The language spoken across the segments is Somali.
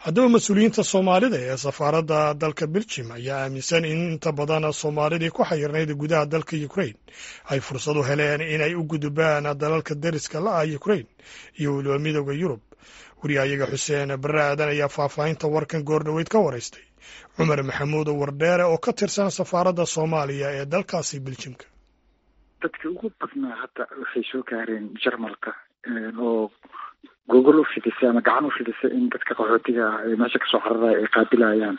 haddaba mas-uuliyiinta soomaalida ee safaaradda dalka beljim ayaa aaminsan in inta badan soomaalidii ku xayirnayd gudaha dalka ukrain ay fursad u heleen inay u gudubaan dalalka deriska la ah ukrain iyo weliba midooda yurub wariyahayaga xuseen barre aadan ayaa faahfaahinta warkan goordhoweyd ka waraystay cumar maxamuud wardheere oo ka tirsan safaaradda soomaaliya ee dalkaasi beljimka dadka ugu badnaa hadda waxay soo gaareen jarmalka oo gogol u fidisay ama gacan u fidisay in dadka qaxootiga ah ee meesha kasoo cararaya ay qaabilayaan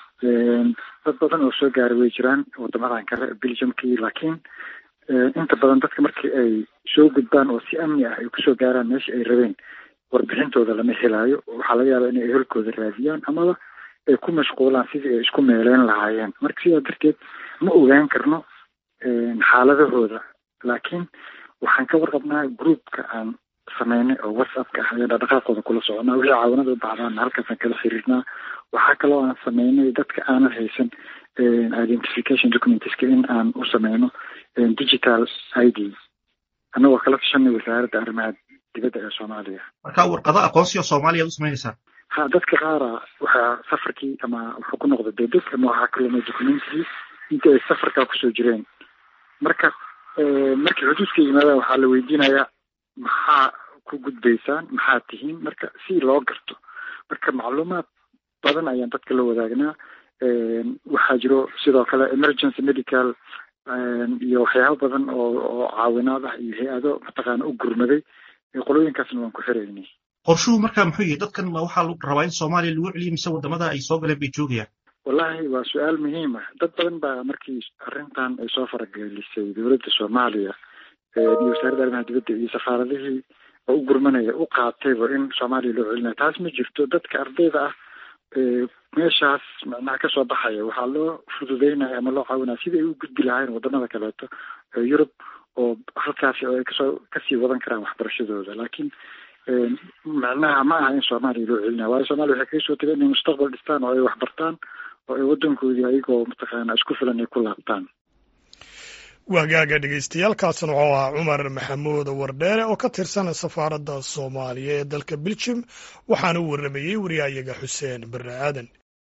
dad badan oo soo gaaray way jiraan wadamadan kale belgiumkii laakiin inta badan dadka markii ay soo gudbaan oo si amni ah ay kusoo gaaraan meesha ay rabeen warbixintooda lama helaayo waxaa laga yaabaa inay ehelkooda raadiyaan amaba ay ku mashquulaan sidii ay isku meeleyn lahaayeen marka sidaa darteed ma ogaan karno xaaladahooda laakiin waxaan ka warqabnaa groupka aan sameynay oo whatsappka ah ayaan dhaqdhaqaaqooda kula soconaa wixii caawanada u baxdaan halkaasaan kala xiriirnaa waxaa kaloo aan sameynay dadka aanan haysan identification documentska in aan u sameyno digital i d annagoo kala tashanay wasaaradda arrimaha dibadda ee soomaaliya marka warqado aqoonsiga soomaaliya ad u samaynaysaa ha dadka qaara waxaa safarkii ama wuxuu ku noqda debed ama waxaa ka lumay documentigii intii ay safarkaa kusoo jireen marka markii xuduudka yimaadaan waxaa la weydiinayaa maxaa ku gudbaysaan maxaa tihiin marka si loo garto marka macluumaad badan ayaan dadka la wadaagnaa waxaa jiro sidoo kale emergency medical iyo waxyaabo badan oo oo caawinaad ah iyo hay-ado mataqaana u gurmaday qolooyinkaasna waan ku xiraynay qorshuhu markaa muxuu yahay dadkan ma waxaa rabaa in soomaaliya lagu celiyo mise wadamada ay soo galeen bay joogayaan wallahi waa su-aal muhiim ah dad badan baa markii arrintan ay soo faragelisay dowladda soomaaliya iyo wasaaradda arrimaha dibadda iyo safaaradihii oo u gurmanaya u qaatayba in soomaaliya loo celinayo taas ma jirto dadka ardayda ah meeshaas macnaha kasoo baxaya waxaa loo fududeynaya ama loo caawinaya sidai ay u gudbi lahayn wadamada kaleeto yurub oo halkaasi oo ay kasoo kasii wadan karaan waxbarashadooda laakiin macnaha ma aha in soomaaliya loo celinaya waayo soomaliya waxay kaga soo tegay inay mustaqbal dhistaan oo ay waxbartaan oo ay waddankoodii ayagoo mataqaana isku filan ay ku laabtaan waagaaga dhegeystayaaalkaasna wuxuu ahaa cumar maxamuud wardheere oo ka tirsan safaaradda soomaaliya ee dalka beljim waxaana u warramayey wariyahayaga xuseen barre aadan